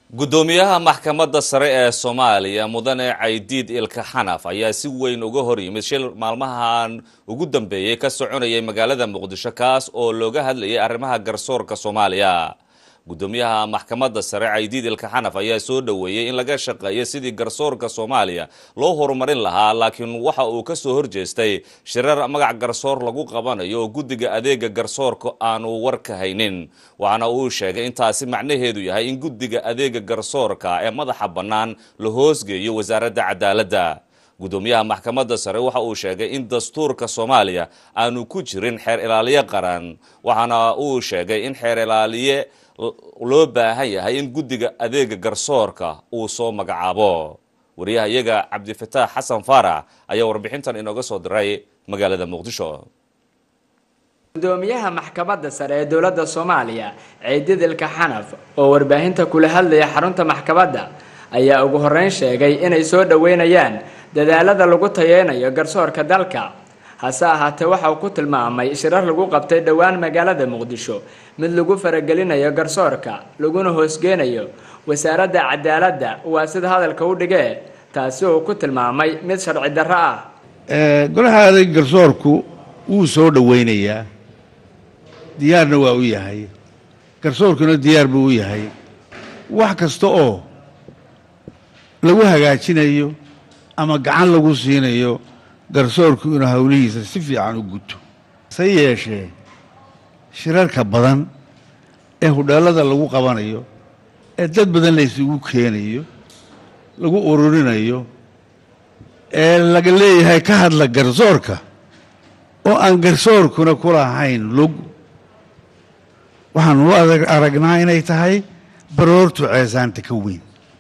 guddoomiyaha maxkamadda sare ee soomaaliya mudane caydiid ilka xanaf ayaa si weyn uga hor yimid shil maalmahan ugu dambeeyey ka soconayay magaalada muqdisho kaas oo looga hadlayay arrimaha garsoorka soomaaliya guddoomiyaha maxkamadda sare caydiid ilka xanaf ayaa soo dhoweeyey in laga shaqeeyo sidii garsoorka soomaaliya loo horumarin lahaa laakiin waxa uu ka soo horjeestay shirar magac garsoor lagu qabanayo oo guddiga adeega garsoorka aanu war ka haynin waxaana uu sheegay intaasi macnaheedu yahay in guddiga adeega garsoorka ee madaxa bannaan la hoosgeeyo wasaaradda cadaaladda guddoomiyaha maxkamadda sare waxa uu sheegay in dastuurka soomaaliya aanu ku jirin xeer ilaaliye qaran waxaana uu sheegay in xeer ilaaliye loo baahan yahay in guddiga adeega garsoorka uu soo magacaabo wariyaha iyaga cabdifataax xasan faarax ayaa warbixintan inooga soo diray magaalada muqdisho gudoomiyaha maxkamadda sare ee dowladda soomaaliya ciidid ilka xanaf oo warbaahinta kula hadlaya xarunta maxkamadda ayaa ugu horeyn sheegay inay soo dhoweynayaan dadaalada lagu tayeynayo garsoorka dalka hase ahaatee waxa uu ku tilmaamay shirar lagu qabtay dhowaan magaalada muqdisho mid lagu faragelinayo garsoorka laguna hoosgeenayo wasaaradda cadaaladda waa sida hadalka u dhigee taasi uu ku tilmaamay mid sharci darro ah golaha adeeg garsoorku wuu soo dhoweynayaa diyaarna waa u yahay garsoorkuna diyaar buu u yahay wax kasta oo lagu hagaajinayo ama gacan lagu siinayo garsoorku inuu howlihiisa si fiican u guto se yeeshee shirarka badan ee hudheellada lagu qabanayo ee dad badan la isugu keenayo lagu ururinayo ee laga leeyahay ka hadla garsoorka oo aan garsoorkuna ku lahayn lug waxaanu u aragnaa inay tahay baroortu ceesaanta ka weyn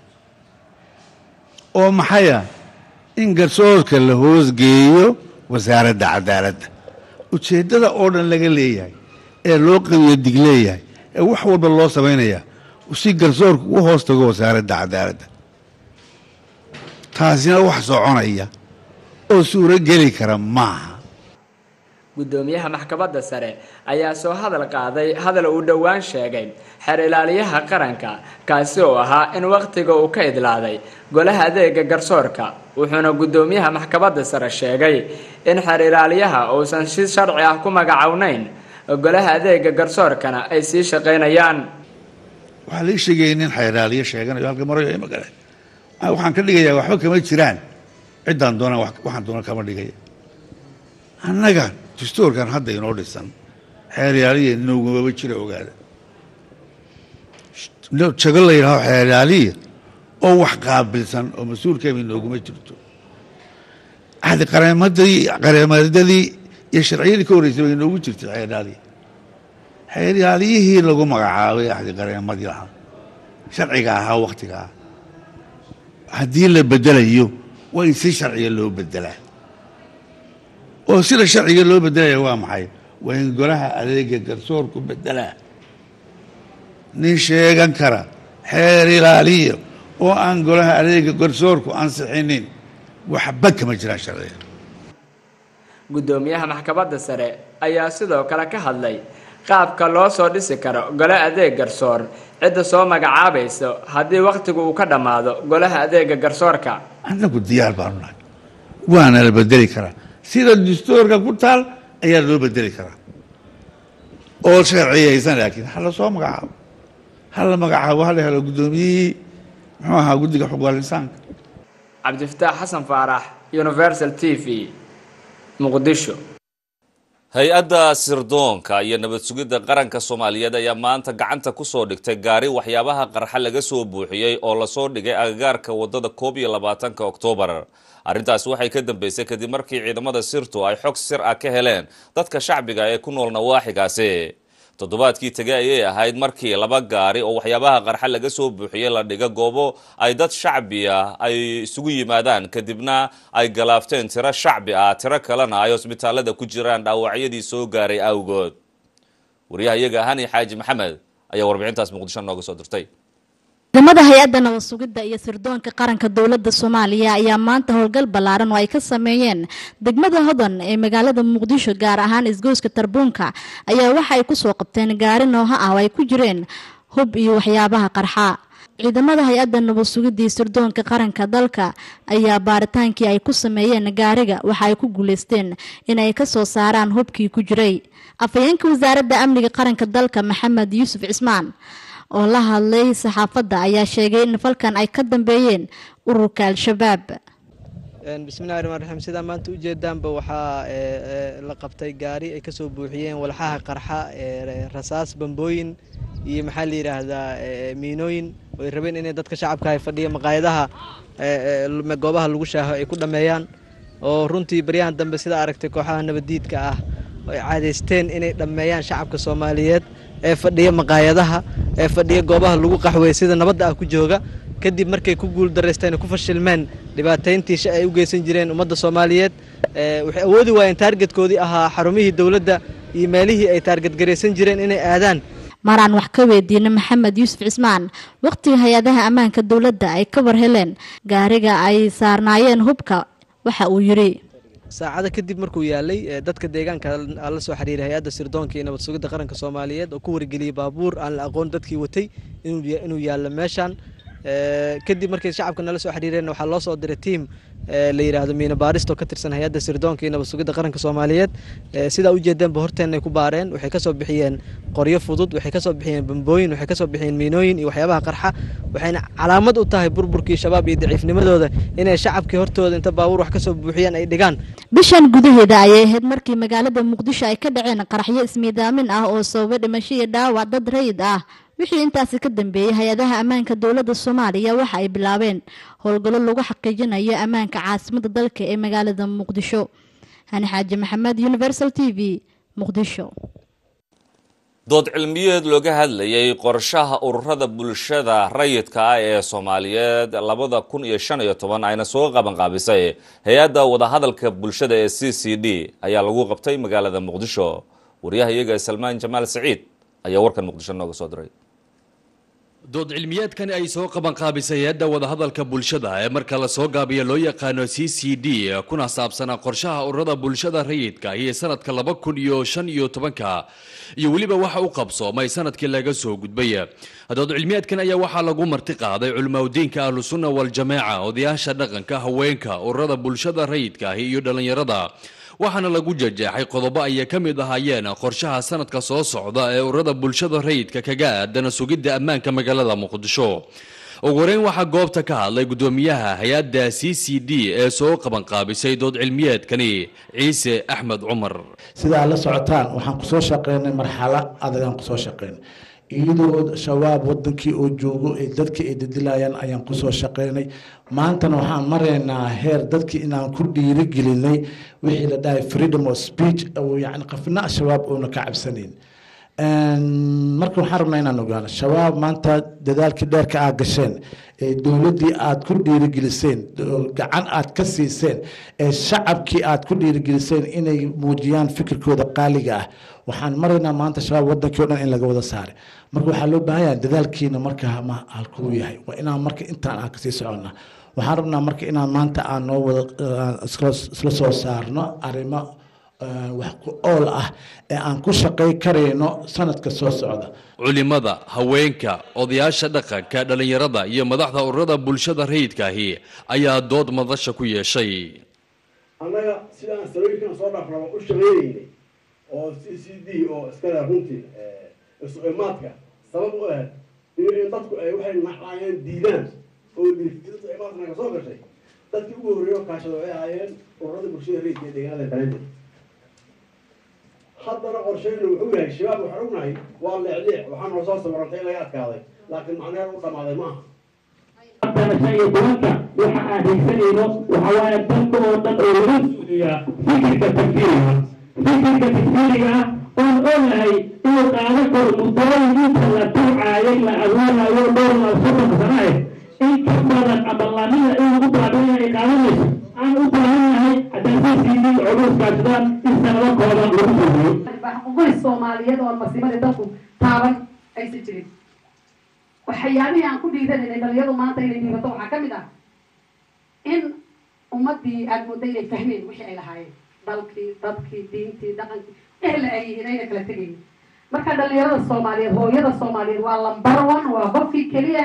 oo maxaya in garsoorka la hoosgeeyo wasaaradda cadaaladda ujeeddada oo dhan laga leeyahay ee loo qabiyo dig leeyahay ee wax walba loo samaynayaa si garsoorku u hoos tago wasaaradda cadaaladda taasina wax soconaya oo suuro geli kara maaha guddoomiyaha maxkamadda sare ayaa soo hadal qaaday hadal uu dhowaan sheegay xeer ilaaliyaha qaranka kaasi oo ahaa in wakhtiga uu ka idlaaday golaha adeega garsoorka wuxuuna guddoomiyaha maxkamadda sare sheegay in xeer ilaaliyaha uusan si sharci ah ku magacownayn golaha adeega garsoorkana ay sii shaqaynayaan waxaa lai sheegaya nin xeer ilaaliye sheeganayo halka marayo ima gale waxaan ka dhigayaa waxba kama jiraan ciddaan doonaan waxaan doona kama dhigaya annaga dastuurkan hadda inoo dhisan xeeryaaliya noogumaba jira ogaada jago la yidhaaho xeeryaaliya oo wax qaabilsan oo mas-uulkeeba inooguma jirto ahdi qareemadii qareemadadii iyo sharciyadii ka horreysay bay inoogu jirtay xeeryaaliya xeeryaaliyihii lagu magacaabay ahdi qareemadii lahaa sharciga ahaa wakhtiga ah haddii la bedelayo waa in si sharciga loo bedelaa oo sida sharciga loo bedelaya waa maxay waa in golaha adeega garsoorku bedelaa nin sheegan kara xeer ilaaliya oo aan golaha adeega garsoorku ansixinin waxba kama jiraan sharciga guddoomiyaha maxkamadda sare ayaa sidoo kale ka hadlay qaabka loo soo dhisi karo gole adeeg garsoor cidda soo magacaabayso haddii wakhtigu uu ka dhammaado golaha adeega garsoorka annagu diyaar baanu nahay waana la bedeli karaa sida dastuurka ku taal ayaa loo bedeli karaa oo sharciyaysan laakiin ha la soo magacaabo ha la magacaabo ha la helo guddoomiyihii muxuu ahaa guddiga xuquuqal insaanka cabdifataax xasan faarax universal t v muqdisho hay-adda sirdoonka iyo nabad sugidda qaranka soomaaliyeed ayaa maanta gacanta kusoo dhigtay gaari waxyaabaha qarxa laga soo buuxiyey oo lasoo dhigay agagaarka wadada koob iyo labaatanka oktoobar arrintaasi waxay ka dambeysay kadib markii ciidamada sirtu ay xog sir ah ka heleen dadka shacbiga ee ku nool nawaaxigaasi toddobaadkii tege ayay ahayd markii laba gaari oo waxyaabaha qarxa laga soo buuxiyey la dhiga goobo ay dad shacbi ah ay isugu yimaadaan kadibna ay galaafteen tiro shacbi ah tiro kalena ay hosbitaalada ku jiraan dhaawacyadii soo gaaray awgood wariyaha iyaga hani xaaji maxamed ayaa warbixintaas muqdisho nooga soo dirtay ciidamada hay-adda nabad sugidda iyo sirdoonka qaranka dowladda soomaaliya ayaa maanta howlgal ballaaran oo ay ka sameeyeen degmada hodan ee magaalada muqdisho gaar ahaan isgoyska tarbuunka ayaa waxa ay kusoo qabteen gaari nooha ah oo ay ku jireen hub iyo waxyaabaha qarxa ciidamada hay-adda nabad sugidii sirdoonka qaranka dalka ayaa baaritaankii ay ku sameeyeen gaariga waxa ay ku guuleysteen inay ka soo saaraan hubkii ku jiray afhayeenka wasaaradda amniga qaranka dalka maxamed yuusuf cismaan oo la hadlay saxaafadda ayaa sheegay in falkan ay ka dambeeyeen ururka al-shabaab bismillahi raxmaan raxiim sidaa maanta ujeedaanba waxaa la qabtay gaari ay kasoo buuxiyeen walxaha qarxa rasaas bambooyin iyo maxaa la yidhaahdaa miinooyin oo ay rabeen inay dadka shacabka ay fadhiya maqaayadaha goobaha lagu shaaho ay ku dhammeeyaan oo runtii baryahan dambe sidaa aragtay kooxaha nabaddiidka ah oo ay caadaysteen inay dhammeeyaan shacabka soomaaliyeed ee fadhiya maqaayadaha ee fadhiya goobaha lagu qaxweey sida nabadda ah ku jooga kadib markay ku guul daraysteen ku fashilmeen dhibaatayntii ay u geysan jireen ummadda soomaaliyeed waxay awoodi waayeen taargetkoodii ahaa xarumihii dowladda iyo meelihii ay taargetgaraysan jireen inay aadaan maraan wax ka weydiina maxamed yuusuf cismaan wakhtiga hay-adaha ammaanka dowladda ay ka war heleen gaariga ay saarnaayeen hubka waxa uu yidhi saacada kadib markuu yaalay dadka deegaanka la soo xiriiray hay-adda sirdoonka iyo nabad sugidda qaranka soomaaliyeed oo ku wargeliyey baabuur aan la aqoon dadkii watay inuu yaallo meeshaan kadib markay shacabka nala soo xiriireen waxaa loo soo diray tiam la yidhaahdo miina baaristo ka tirsan hay-adda sirdoonka iyo nabad sugidda qaranka soomaaliyeed sidaa ujeedeenba horteenay ku baareen waxay kasoo bixiyeen qoryo fudud waxay kasoo bixiyeen bambooyin waxay kasoo bixiyeen miinooyin iyo waxyaabaha qarxa waxayna calaamad u tahay burburkii shabaab iyo daciifnimadooda inay shacabkii hortooda inta baabuur wax kasoo buuxiyaan ay dhigaan bishan gudaheeda ayay ahayd markii magaalada muqdisho ay ka dhaceen qaraxyo ismiidaamin ah oo sababa dhimasho iyo dhaawac dad rayid ah wixii intaasi ka dambeeyey hay-adaha ammaanka dowladda soomaaliya waxa ay bilaabeen howlgallo lagu xaqiijinayo ammaanka caasimadda dalka ee magaalada muqdisho hani xaaji maxamed universal t v muqdisho dood cilmiyeed looga hadlayay qorshaha ururada bulshada rayidka ah ee soomaaliyeed labada kun iyo shan iyo toban ayna soo qabanqaabisay hay-adda wadahadalka bulshada ee c c d ayaa lagu qabtay magaalada muqdisho wariyaha iyaga salmaan jamaal saciid ayaa warkan muqdisho nooga soo diray dood cilmiyeedkani ay soo qabanqaabisay hay-adda wadahadalka bulshada ee marka la soo gaabiyo loo yaqaano c c d kuna saabsanaa qorshaha ururada bulshada rayidka iyo sanadka laba kun iyo shan iyo tobanka iyo weliba waxa u qabsoomay sanadkii laga soo gudbay dood cilmiyeedkan ayaa waxaa lagu marti qaaday culimaudiinka ahlusunna waljamaaca odayaasha dhaqanka haweenka ururada bulshada rayidka ahi iyo dhallinyarada waxaana lagu jajeexay qodobo ayay ka mid ahaayeen qorshaha sanadka soo socda ee ururada bulshada rayidka kaga aadana sugidda ammaanka magaalada muqdisho ugu horeyn waxaa goobta ka hadlay guddoomiyaha hay-adda c c d ee soo qabanqaabisay dood cilmiyeedkani ciise axmed cumar sidaa la socotaan waxaan kusoo shaqeynay marxalo adagaan kusoo shaqeynay iyadoo shabaab wadankii oo joogo ee dadkii ay dadilayaan ayaan kusoo shaqeynay maantana waxaan maraynaa heer dadkii inaan ku dhiirigelinay wixii la dhahay freedom of speech yani qafna shabaab oona ka cabsanayn marka waxaan rabnaa inaan ogaano shabaab maanta dadaalkii dheerka aad gasheen ee dowladdii aad ku dhiirigeliseen gacan aad ka siiseen ee shacabkii aad ku dhiirigeliseen inay muujiyaan fikirkooda qaaliga ah waxaan maraynaa maanta shabaab wadankii o dhan in laga wada saaray marka waxaa loo baahan yahay dadaalkiina marka ma halkuu yahay waa inaan marka intaan aan kasii soconnaa waxaan rabnaa marka inaan maanta aan noo wada isla soo saarno arrimo wax ku ool ah ee aan ku shaqay karayno sanadka soo socda culimada haweenka odayaasha dhaqanka dhallinyarada iyo madaxda ururada bulshada rayidkaahi ayaa dood madasha ku yeeshay annaga sidaan salooyinkan soo dhafraba u shaqeynaynay oo c c d oo iskale runtii isu-imaadka sabab u ahayd in dadku ay waxay nacayeen diidaan oo isu-imaadka naga soo gashay dadkii ugu horreeya oo kaashada ay ahaayeen ururada bulshada rayidka ee deegaanada kaleeda haddana qorsheynu wuxuu yahay shabaab waxaan ognahay waa leecleec waxaa noo soo sawirantay in laga adkaaday laakiin macnaheed u dhammaaday maaha haddana shan iyo tobanka waxa aan haysanayno waxa waaye dalka oo dhan oo laga suuliyaa fikirka takfiiriga fikirka takfiiriga ah oon ognahay inuu qaadan karo muddooyin inta la tuucaayay la abuurayo dhowr la soddon sano ah in ka badan ama lamida in lagu baabiina ay qaadanayso aan u baahannahay haddaan c c d culuuskaasdaan in sanado kooban lagu fuliyo xuquuqdii soomaaliyeed oo masiibadii dalku taaban aysan jirin waxyaabihii aan ku dhiidananay dhalinyadu maanta inay dhiibato waxaa ka mid ah in ummadii aada mooda inay fahmeen wixii ay lahaayeen dalkii dadkii diintii dhaqankii ehla ay yihiin ayna kala tegayin marka dhalinyarada soomaaliyeed hooyada soomaaliyeed waa lambar one waa qofkii keliya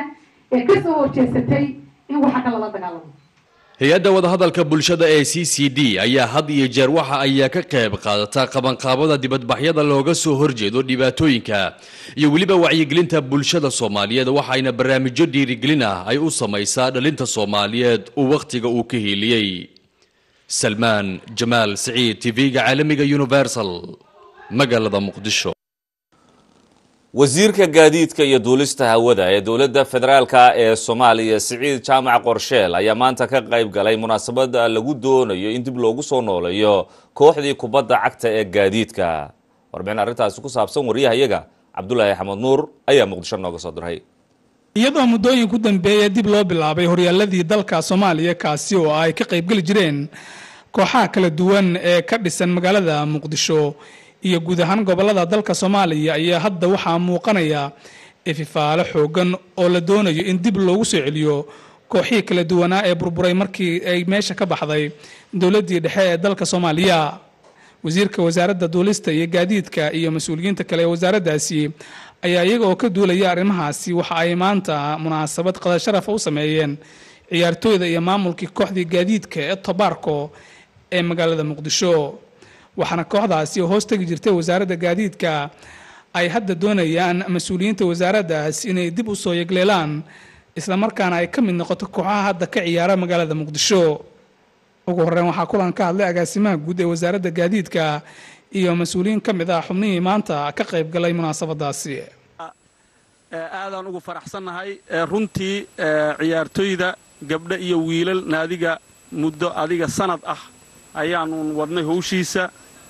ee kasoo horjeesatay in waxa kale la dagaalamo hay-adda wadahadalka bulshada ee c c d ayaa had iyo jeer waxa ayaa ka qayb qaadata qabanqaabada dibadbaxyada looga soo horjeedo dhibaatooyinka iyo weliba wacyigelinta bulshada soomaaliyeed waxayna barnaamijyo dhiirigelin ah ay u samaysaa dhalinta soomaaliyeed uu wakhtiga uu ka hiiliyey salmaan jamaal siciid tv-ga caalamiga universal magaalada muqdisho wasiirka gaadiidka iyo duulista hawada ee dowladda federaalka ee soomaaliya siciid jaamac qorsheel ayaa maanta ka qayb galay munaasabad lagu doonayo in dib loogu soo nooleeyo kooxdii kubadda cagta ee gaadiidka warbixin arrintaasi ku saabsan wariyahayaga cabdulaahi axmed nuur ayaa muqdisho nooga soo diray iyadoo muddooyin ku dambeeya dib loo bilaabay horyaaladii dalka soomaaliya kaasi oo ay ka qaybgeli jireen kooxaha kala duwan ee ka dhisan magaalada muqdisho iyo guud ahaan gobolada dalka soomaaliya ayaa hadda waxaa muuqanaya ififaalo xoogan oo la doonayo in dib loogu soo celiyo kooxihii kala duwanaa ee burburay markii ay meesha ka baxday dowladdii dhexe ee dalka soomaaliya wasiirka wasaaradda duulista iyo gaadiidka iyo mas-uuliyiinta kale ee wasaaraddaasi ayaa iyaga oo ka duulaya arrimahaasi waxa ay maanta munaasabad qadar sharafa u sameeyeen ciyaartooyda iyo maamulkii kooxdii gaadiidka ee tobaarko ee magaalada muqdisho waxaana kooxdaasi hoos tegi jirtay wasaaradda gaadiidka ay hadda doonayaan mas-uuliyiinta wasaaraddaas inay dib u soo yegleelaan islamarkaana ay ka mid noqoto kooxaha hadda ka ciyaara magaalada muqdisho ugu horreyn waxaa kulan ka hadlay agaasimaha guud ee wasaaradda gaadiidka iyo mas-uuliyiin ka mid ah xubnihii maanta ka qayb galay munaasabadaasi aadaan ugu faraxsannahay runtii ciyaartoyda gabdho iyo wiilal naadiga muddo adiga sanad ah ayaanun wadnay howshiisa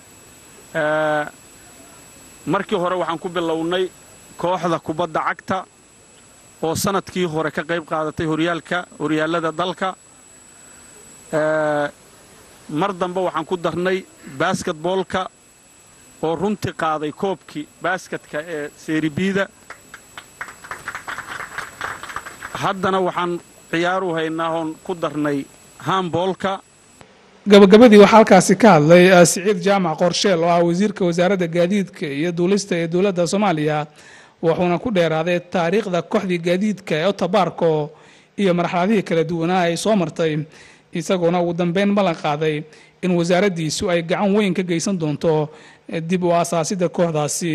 markii hore waxaan ku bilownay kooxda kubadda cagta oo sanadkii hore ka qayb qaadatay horyaalka horyaallada dalka mar dambe waxaan ku darnay basketboolka oo runtii qaaday koobkii basketka ee seeribiida haddana waxaan ciyaaru haynaa oon ku darnay hamboolka gabagabadii waxaa halkaasi ka hadlay siciid jaamac qorsheel oo ah wasiirka wasaaradda gaadiidka iyo duulista ee dowladda soomaaliya wuxuuna ku dheeraaday taariikhda kooxdii gaadiidka ee otobaarko iyo marxaladihii kala duwanaa ay soo martay isagoona ugu dambeyn ballan qaaday in wasaaraddiisu ay gacan weyn ka geysan doonto dib u aasaasidda kooxdaasi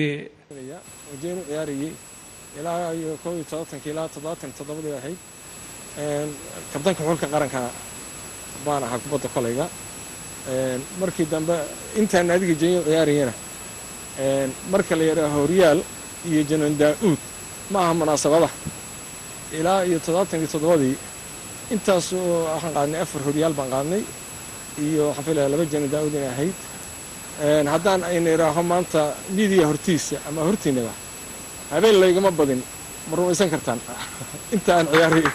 ilaa iyo koob iyo toddobaatankii ilaa toddobaatan iyo toddobadii ahayd kabtanka xulka qaranka baan ahaa kubadda kolayga markii dambe intaan naadiga jenyo ciyaarayana marka la yidhaaho horyaal iyo janan daa'uud ma aha munaasabada ilaa iyo toddobaatan iyo toddobadii intaas waxaan qaadnay afar horyaal baan qaadnay iyo waxaan filaya laba janan daa'uud inay ahayd haddaan ayna idhaaho maanta midiya hortiisa ama hortiinaba habeen laygama badin ma rumaysan kartaan inta aan ciyaaray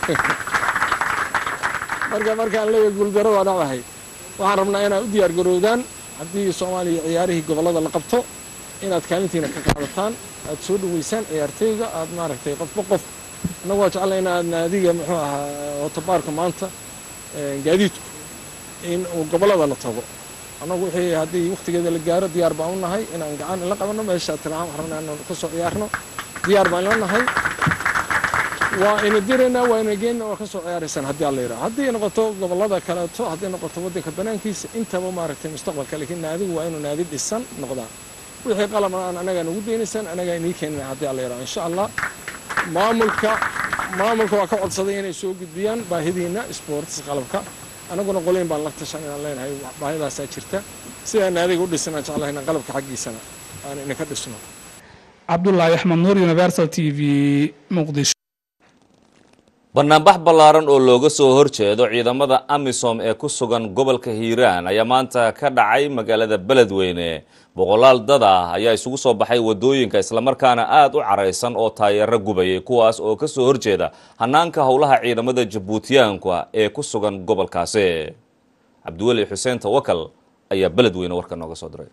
marka markaan leeyahay guuldaro waa dhacdahay waxaan rabnaa inaad u diyaar garoodaan haddii soomaaliya ciyaarihii gobollada la qabto inaad kaalintiina ka qaadataan aad soo dhoweysaan ciyaartooyga aad maaragtay qofba qof annagu waa jeclay inaad naadiga muxuu ahaa otobaarka maanta gaadiidku in uu gobollada la tago annagu wixii haddii wakhtigeeda la gaaro diyaar baan u nahay inaan gacan la qabanno meesha tilmaam waxaan rabnaa inaan ka soo ciyaarno diyaar baan la nahay waa ina diraynaa waa ina geenna waa ka soo ciyaaraysaan haddii alla yidhaha haddii noqoto gobollada kaleeto haddii noqoto waddanka banaankiisa intaba maaragtay mustaqbalka laakiin naadigu waa inuu naadi dhisan noqdaa wixii qalab aan anagaa nagu daynaysaan anagaa inii keenina haddii alla yidhaha insha allah maamulka maamulka waa ka codsaday inay soo gudbiyaan baahidiina sports qalabka annaguna qolayn baan la tashan inaan leenahay baahidaasaa jirta sidaan naadiga u dhisan aan jeclahay inaan qalabka xaggiisana aan idinka dhisno cabdulaahi axmed nuur universal t v muqdisho banaanbax ballaaran oo looga soo horjeedo ciidamada amisom ee ku sugan gobolka hiiraan ayaa maanta ka dhacay magaalada beledweyne boqolaal dad ah ayaa isugu soo baxay wadooyinka islamarkaana aada u caraysan oo taayeero gubayay kuwaas oo kasoo horjeeda hanaanka howlaha ciidamada jabuutiyaanka ee ku sugan gobolkaasi cabdiweli xuseen tawakal ayaa beledweyne warka nooga soo diray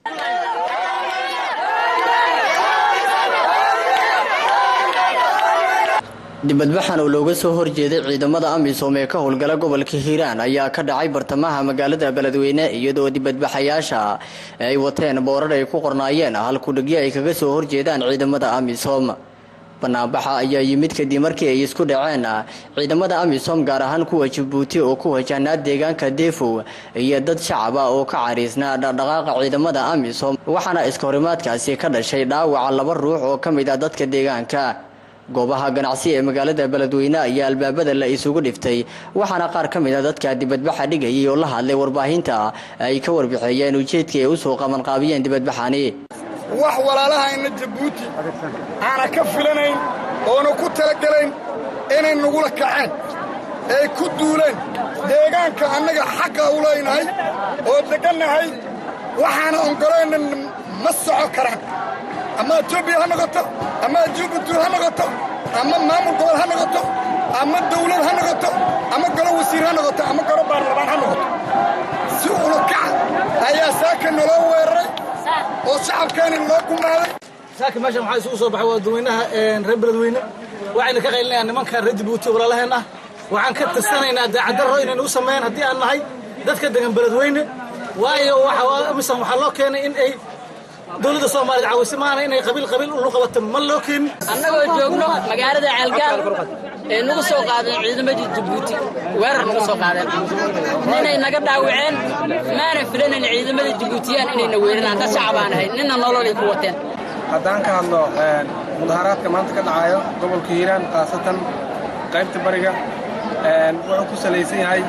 dibadbaxan oo looga soo horjeeday ciidamada amisom ee ka howlgala gobolka hiiraan ayaa ka dhacay bartamaha magaalada beledweyne iyadoo dibadbaxayaasha ay wateen boorar ay ku qornaayeen halkudhigyo ay kaga soo horjeedaan ciidamada amisom banaanbaxa ayaa yimid kadib markii ay isku dhaceen ciidamada amisom gaar ahaan kuwa jabuuti oo ku wajahnaa deegaanka deefow iyo dad shacab ah oo ka cariisnaa dhaqdhaqaaqa ciidamada amisom waxaana iskahorimaadkaasi ka dhashay dhaawaca laba ruux oo ka mid ah dadka deegaanka goobaha ganacsi ee magaalada beledweyne ayaa albaabada la isugu dhiftay waxaana qaar ka mid a dadka dibadbaxa dhigayay oo la hadlay warbaahinta ay ka warbixeeyeen ujeedkii ay usoo qabanqaabiyeen dibadbaxani wax walaalahayna jabuuti aana ka filanayn oona ku talagelayn inay nagula kaceen ay ku duuleen deegaanka annaga xaqa u leynahay oo deggannahay waxaana ongolayna ma soco karaan ama etoobiya ha noqoto ama jubuuti ha noqoto ama maamul gobol ha noqoto ama dawlad ha noqoto ama golo wasiir ha noqoto ama golo baarlamaan ha noqoto si ulukaca ayaa saaka naloo weeraray oo shacabkeena loo gumaaday saaka meeshan waxaa isugu soo baxay waa dadweynaha reer beledweyne waxayna ka qaylinayaan nimanka reer jabuuti walaalaheen ah waxaan ka tirsanaynaa daacaddarro inaynu u sameeyaan haddii aan nahay dadka degan beledweyne waayo misan waxaa loo keenay in ay dowladda soomaaliya caawise maana inay qabiil qabiil ulu qabato ma loo keenin annagoo joogno magaalada ceelgaal ee nagu soo qaadeen ciidamadii jabuuti weerar nagu soo qaadeen ninay naga dhaawaceen maana filanayn ciidamada jabuutiyaan inayna weerinaan dad shacabaan ahayn ninna nololay ku wateen haddaan ka hadlo mudaharaadka maanta ka dhacayo gobolka hiiraan khaasatan qaybta bariga wuxuu ku salaysan yahay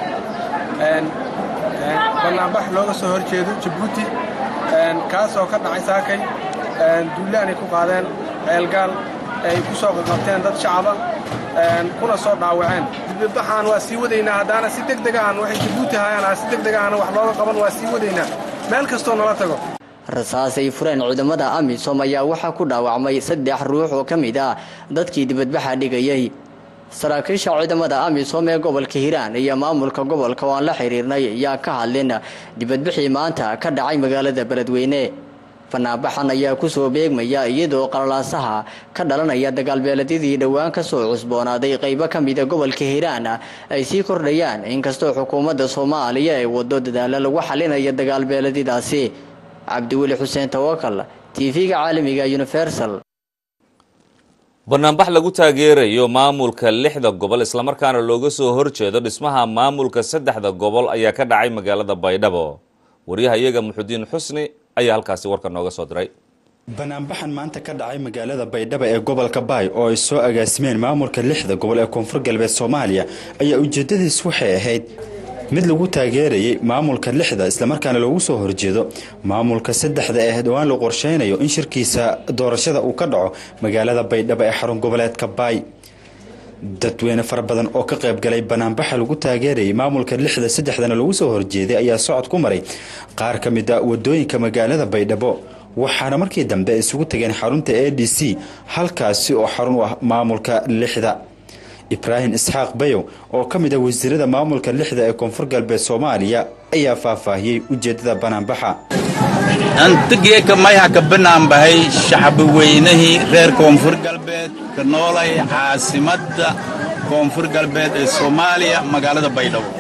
bannaanbax looga soo hor jeedo jabuuti kaasoo ka dhacay saakay duullaanay ku qaadeen ceelgaal ay ku soo qaqabteen dad shacaba kuna soo dhaawaceen dibadbaxaan waa sii wadaynaa haddaana si deg degaan waxay jabuuti hayaan si deg degaana wax looga qaban waa sii wadaynaa meel kastoo nala tago rasaas ay fureen ciidamada amisom ayaa waxaa ku dhaawacmay saddex ruux oo ka mid ah dadkii dibadbaxa dhigayay saraakiisha ciidamada amisom ee gobolka hiiraan iyo maamulka gobolka oo aan la xiriirnay ayaa ka hadlin dibadbixii maanta ka dhacay magaalada beledweyne banaanbaxan ayaa kusoo beegmaya iyadoo qalalaasaha ka dhalanaya dagaalbeeledyadii dhowaan kasoo cusboonaaday qaybo ka mida gobolka hiiraan ay sii kordhayaan inkastoo xukuumadda soomaaliya ay wado dadaalo lagu xalinayo dagaalbeeledyadaasi cabdiweli xuseen tawakal tv-ga caalamiga universal banaanbax lagu taageerayo maamulka lixda gobol islamarkaana looga soo horjeedo dhismaha maamulka saddexda gobol ayaa ka dhacay magaalada baydhabo waryahayaga muxudiin xusni ayaa halkaasi warka nooga soo diray banaanbaxan maanta ka dhacay magaalada baydhabo ee gobolka baay oo ay soo agaasimeen maamulka lixda gobol ee koonfur galbeed soomaaliya ayaa ujeedadiis waxay ahayd mid lagu taageerayay maamulka lixda islamarkaana loogu soo horjeedo maamulka saddexda ee dhowaan la qorsheynayo in shirkiisa doorashada uu ka dhaco magaalada baydhabo ee xarun goboleedka baay dadweyne fara badan oo ka qayb galay banaanbaxa lagu taageerayay maamulka lixda saddexdana lagu soo horjeeday ayaa socod ku maray qaar ka mid a wadooyinka magaalada baydhabo waxaana markii dambe isugu tageen xarunta a d c halkaasi oo xarun u ah maamulka lixda ibraahim isxaaq bayow oo ka mid ah wasiirada maamulka lixda ee koonfur galbeed soomaaliya ayaa faahfaahiyey ujeedada banaanbaxa antigeeka mayha ka banaanbahay shacbi weynihii reer koonfur galbeed ka noolay caasimadda koonfur galbeed ee soomaaliya magaalada baydhabo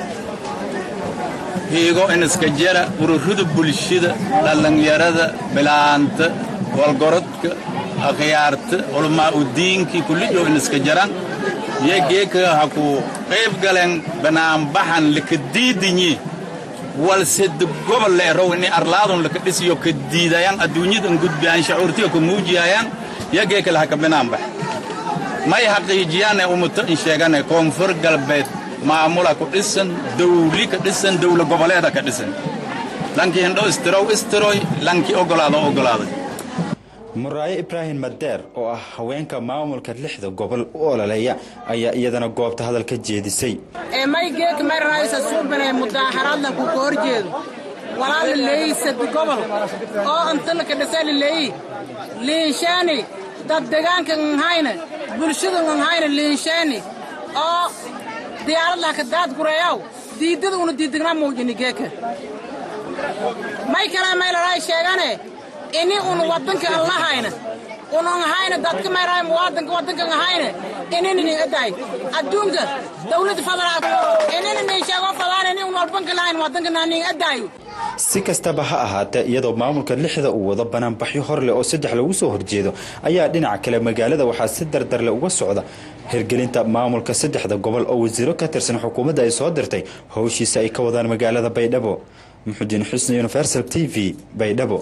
hiigo iniska jara ururada bulshada dhallinyarada bilaanta walgorodka akhyaarta culamaa udiinkii kullijo iniska jaran yegeeka ha ku qayb galeen banaanbaxan laka diidinyi walsed gobol le erow ini arlaadun laka dhisiyo ka diidayaan adduunyadan gudbiyaan shacuurtiga ka muujiyayaan yegeeka laha ka banaanbax may haqiijiyaan ee umuto in sheegane koonfur galbeed maamula ku dhisan dawli ka dhisan dawla goboleeda ka dhisan lankii hindho istirow istiroy lankii ogolaado ogolaaday muraayo ibraahim madeer oo ah haweenka maamulka lixda gobol u ololeeya ayaa iyadana goobta hadal ka jeedisay maygeek mayraysa suubinay mudaaharadla ku ka horjeedo walaala leeyi sadi gobol oo antalaka dhisali leeyi liinshaani dad degaanka nhayna bulshada nhayna liinshaani oo diyaaradlaka daad gureeyaw diidada una diidignaa muujini geeka may kalaa maylaray sheegane ini un wadanka an lahayna unan hayna dadka mayraay muwaadanka wadankan hayna inini aday adduunka dawladda fadalaad inini nin sheego fadaan ini un walbanka lahayn wadanka nanin adaayo si kastaba ha ahaatee iyadoo maamulka lixda uu wado banaanbaxyo hor leh oo saddex lagu soo horjeedo ayaa dhinaca kale magaalada waxaa si dardarle uga socda hirgelinta maamulka saddexda gobol oo wasiiro ka tirsan xukuumadda ay soo dirtay howshiisa ay ka wadaan magaalada baydhabo muxudiin xusni universal t v baydhabo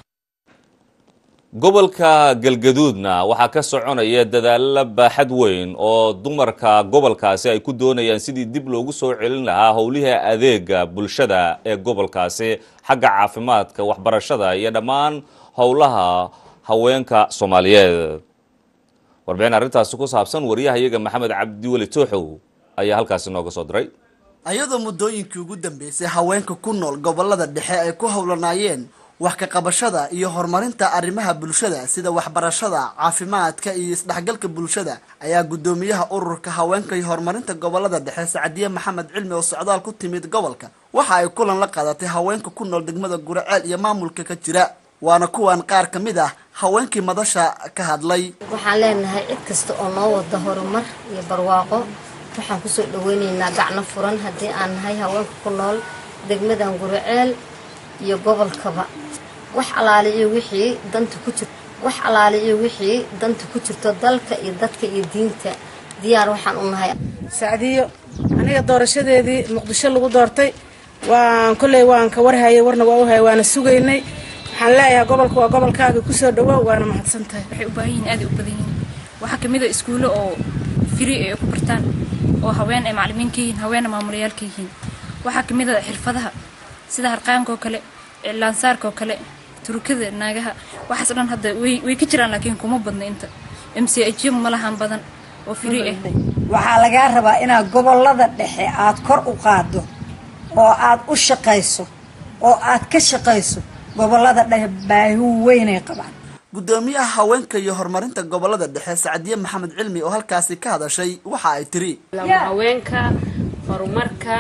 gobolka galgaduudna waxaa ka soconaya dadaalo baaxad weyn oo dumarka gobolkaasi ay ku doonayaan sidii dib loogu soo celin lahaa howlihii adeega bulshada ee gobolkaasi xagga caafimaadka waxbarashada iyo dhammaan howlaha haweenka soomaaliyeed warbixin arrintaasi ku saabsan wariyahayaga maxamed cabdiweli tooxow ayaa halkaasi nooga soo diray ayadoo muddooyinkii ugu dambeysay haweenka ku nool gobolada dhexe ay ku howlanaayeen wax ka qabashada iyo horumarinta arrimaha bulshada sida waxbarashada caafimaadka iyo isdhexgalka bulshada ayaa guddoomiyaha ururka haweenka iyo horumarinta gobolada dhexe sacdiye maxamed cilmi oo socdaal ku timid gobolka waxa ay kulan la qaadatay haweenka ku nool degmada guraceel iyo maamulka ka jira waana kuwan qaar ka mid ah haweenkii madasha ka hadlay waxaan leenahay cid kasta oo noo wada horumar iyo barwaaqo waxaan kusoo dhaweyneynaa gacno furan haddii aan nahay haweenka ku nool degmadan guraceel iyo gobolkaba wax alaali iyo wixii danta ku jir wax alaali iyo wixii danta ku jirto dalka iyo dadka iyo diinta diyaar waxaan u nahay sacdiyo aniga doorashadeedii muqdisho lagu doortay waan kolley waan ka warhayay warna waa u hayay waana sugaynay waxaan leeyahay gobolka waa gobolkaaga kusoo dhawow waana mahadsan tahay waxay u baahan yihiin aad ay u badan yihiin waxaa kamid a iskuulo oo firi ay ku bartaan oo haween ay macalimiin ka yihiin haweenna maamulayaal ka yihiin waxaa kamid a xirfadaha sida harqaanka oo kale laansaarka oo kale turukada naagaha waxaas dhan hadda way way ka jiraan laakiin kuma badna inta m c h ma lahan badan oo firi ah waxaa lagaa rabaa inaad gobolada dhexe aad kor u qaaddo oo aad u shaqayso oo aad ka shaqayso gobolada dhexe baahi weynay qabaan guddoomiyaha haweenka iyo horumarinta gobolada dhexe sacdiye maxamed cilmi oo halkaasi ka hadashay waxa ay tiri haweenka horumarka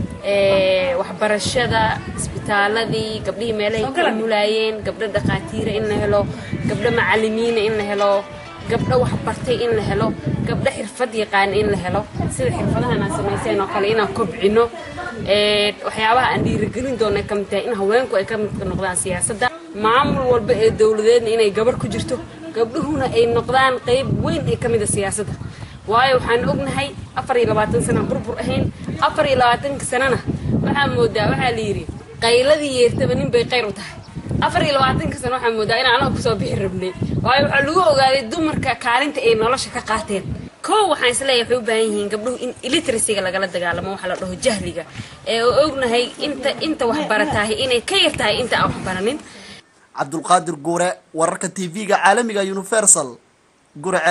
waxbarashada isbitaaladii gabdhihii meelahay ka mulaayeen gabdho dhaqaatiira in la helo gabdho macalimiina in la helo gabdho waxbartay in la helo gabdho xirfad yaqaan in la helo sida xirfadahan aan samayseen oo kale inaan kobcino waxyaabaha aan dhiirigelin doona ka mid tahay in haweenku ay ka mid noqdaan siyaasadda maamul walba ee dowladeedna inay gabar ku jirto gabdhuhuna ay noqdaan qayb weyn ee ka mid a siyaasadda waayo waxaan ognahay afar iyo labaatan sana burbur ahayn afar iyo labaatanka sanana waxaa moodaa waxaa la yidhi qayladii yeertaba nin bay qayr u tahay afar iyo labaatanka sana waxaa moodaa inaan anaga kusoo bixi rabnay waayo waxaa lagu ogaaday dumarka kaalinta ay nolosha ka qaateen kow waxaan isleeyahay waxay u baahan yihiin gabdhuhu in illiteracyga lagala dagaalamo waxa la dhaho jahliga ee oo ognahay inta inta wax baratahay inay ka yar tahay inta aan wax baranin cabdulqaadir guure wararka tv-ga caalamiga universal gurce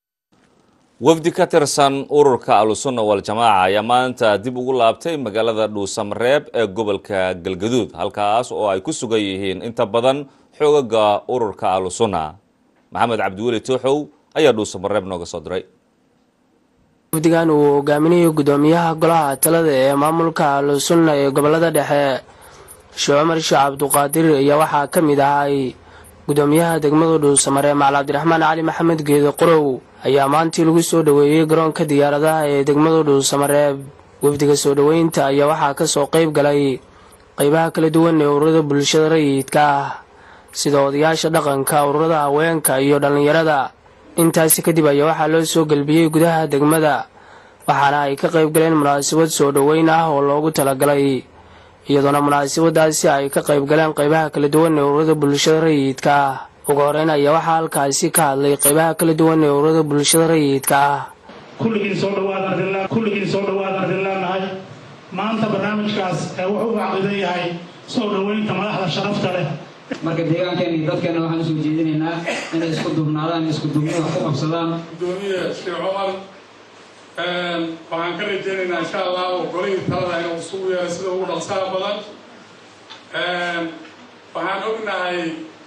wafdi ka tirsan ururka ahlusunna waljamaaca ayaa maanta dib ugu laabtay magaalada dhuusamareeb ee gobolka galgaduud halkaas oo ay ku sugan yihiin inta badan xoogaga ururka ahlusunna maxamed cabdiweli tooxow ayaa dhuusamareeb nooga soo diray wafdigan uu hogaaminayo gudoomiyaha golaha talada ee maamulka ahlusunna ee gobolada dhexe sheekh cumar sheekh cabduqaadir ayaa waxaa ka mid ahay gudoomiyaha degmada dhuusamare macali cabdiraxmaan cali maxamed geedo qorow ayaa maantii lagu soo dhoweeyey garoonka diyaaradaha ee degmada dhuusamareeb wafdiga soo dhoweynta ayaa waxaa kasoo qeyb galay qeybaha kala duwan ee ururada bulshada rayidka ah sida odayaasha dhaqanka ururada haweenka iyo dhallinyarada intaasi kadib ayaa waxaa loo soo gelbiyey gudaha degmada waxaana ay ka qayb galeen munaasabad soo dhoweyn ah oo loogu talagalay iyadoona munaasabadaasi ay ka qayb galeen qeybaha kala duwan ee ururada bulshada rayidka ah ugu horeyn ayaa waxaa halkaasi ka hadlay qeybaha kala duwan ee ururada bulshada rayidka ah kulligiin soo dhawaad kulligiin soo dhawaad adin leenahay maanta barnaamijkaas wuxuu u caqidan yahay soo dhoweynta madaxda sharafta leh marka deegaankeena iyo dadkeena waxaan usoo jeedinaynaa inay isku dubnaadaan isku dubni wax ku qabsadaan gudoomiye sheekh cumar waxaan ka rajaynaynaa insha allah golihii talada inuu isugu yeero sida ugu dhaqsaha badan waxaan ognahay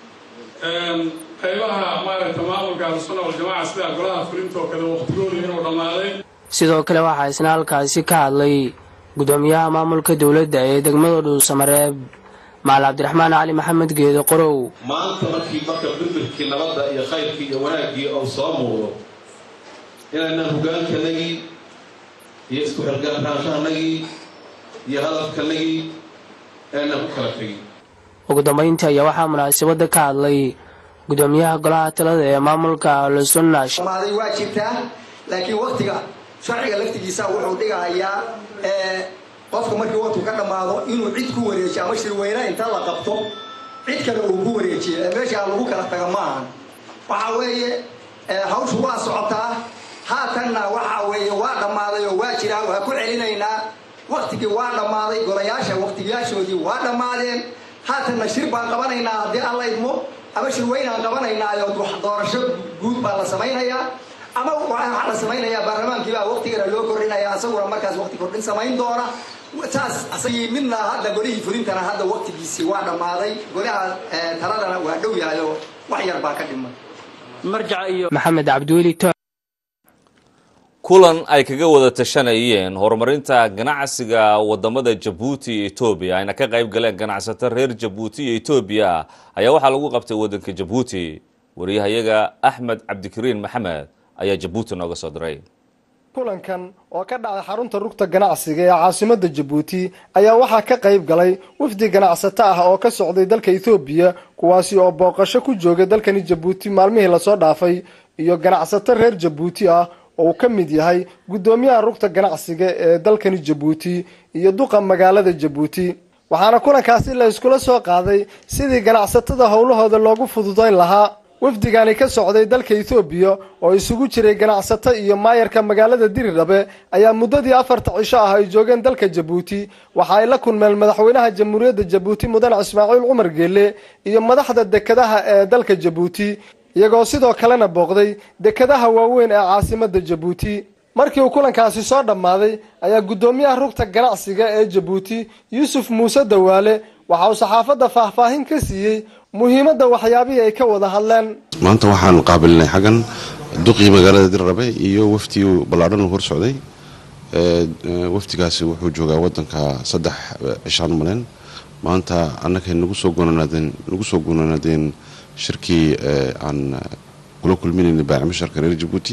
qaybaha maaragta maamulka ahlusunna waljamaaca sida golaha fulinta oo kale waqtigooda inuu dhammaaday sidoo kale waxaa isna halkaasi ka hadlay gudoomiyaha maamulka dowladda ee degmada dhuusamareeb macali cabdiraxmaan cali maxamed geedo qorow maanta markii marka birbirkii nabadda iyo khayrkii iyo wanaaggii uu soo muuqdo inaynaan hogaankanagii iyo isku xilgaaraanshahanagii iyo hadafkanagii eena ku kala tegin ugu dambeyntii ayaa waxaa munaasabada ka hadlay gudoomiyaha golaha talada ee maamulka ahlusunna maaday waa jirtaa laakiin waktiga sharciga laftigiisa wuxuu dhigahayaa qofka markii waqtu ka dhammaado inuu cid ku wareejiyo ama shirweyne inta la qabto cid kale uu ku wareejiyo ee meeshaa lagu kala taga ma ahan waxa weeye hawshu waa socotaa haatanna waxa weeye waa dhammaaday oo waa jiraa waa ku celinaynaa waktigii waa dhammaaday golayaasha waktiyaashoodii waa dhammaadeen haatanna shir baan qabanaynaa haddii alla idmo ama shirweynaan qabanaynaayo doorasho guud baa la samaynayaa ama waxaa la samaynayaa baarlamaankiibaa waktigana loo kordhinaya asaguna markaas wakti kordhin samayn doona taas asagii midna hadda golihii fulintana hadda waktigiisii waa dhammaaday golaha taladana waa dhow yahay oo wax yar baa ka dhiman maxamed cabdiweli kulan ay kaga wada tashanayeen horumarinta ganacsiga wadamada jabuuti iyo etoobiya ayna ka qayb galeen ganacsato reer jabuuti iyo etoobiya ayaa waxaa lagu qabtay wadanka jabuuti wariyahayaga axmed cabdikariin maxamed ayaa jabuuti nooga soo diray kulankan oo ka dhacay xarunta rugta ganacsiga ee caasimada jabuuti ayaa waxaa ka qayb galay wafdi ganacsato ah oo ka socday dalka ethoobiya kuwaasi oo booqasho ku joogay dalkani jabuuti maalmihii lasoo dhaafay iyo ganacsato reer jabuuti ah oo uu ka mid yahay guddoomiyaha rugta ganacsiga ee dalkani jabuuti iyo duqa magaalada jabuuti waxaana kulankaasi la iskula soo qaaday sidii ganacsatada howlahooda loogu fududayn lahaa wafdigani ka socday dalka ethoobiya oo isugu jiray ganacsato iyo maayarka magaalada dirirhabe ayaa muddadii afarta cisho ah ay joogeen dalka jabuuti waxa ay la kulmeen madaxweynaha jamhuuriyadda jabuuti mudane ismaaciil cumar geele iyo madaxda dekadaha ee dalka jabuuti iyagoo sidoo kalena booqday dekadaha waaweyn ee caasimada jabuuti markii uu kulankaasi soo dhammaaday ayaa guddoomiyaha rugta ganacsiga ee jabuuti yuusuf muuse dawaale waxa uu saxaafadda faahfaahin ka siiyey muhiimadda waxyaabihii ay ka wada hadleen maanta waxaan qaabilnay xaggan duqii magaalada dirrabe iyo waftii ballaadhan uu hor socday waftigaasi wuxuu joogaa wadanka saddex cishaan maleen maanta annakay nagu soo gonanaadeen nagu soo gonanaadeen shirkii aan kula kulminaynay baacmisharka reer jabuuti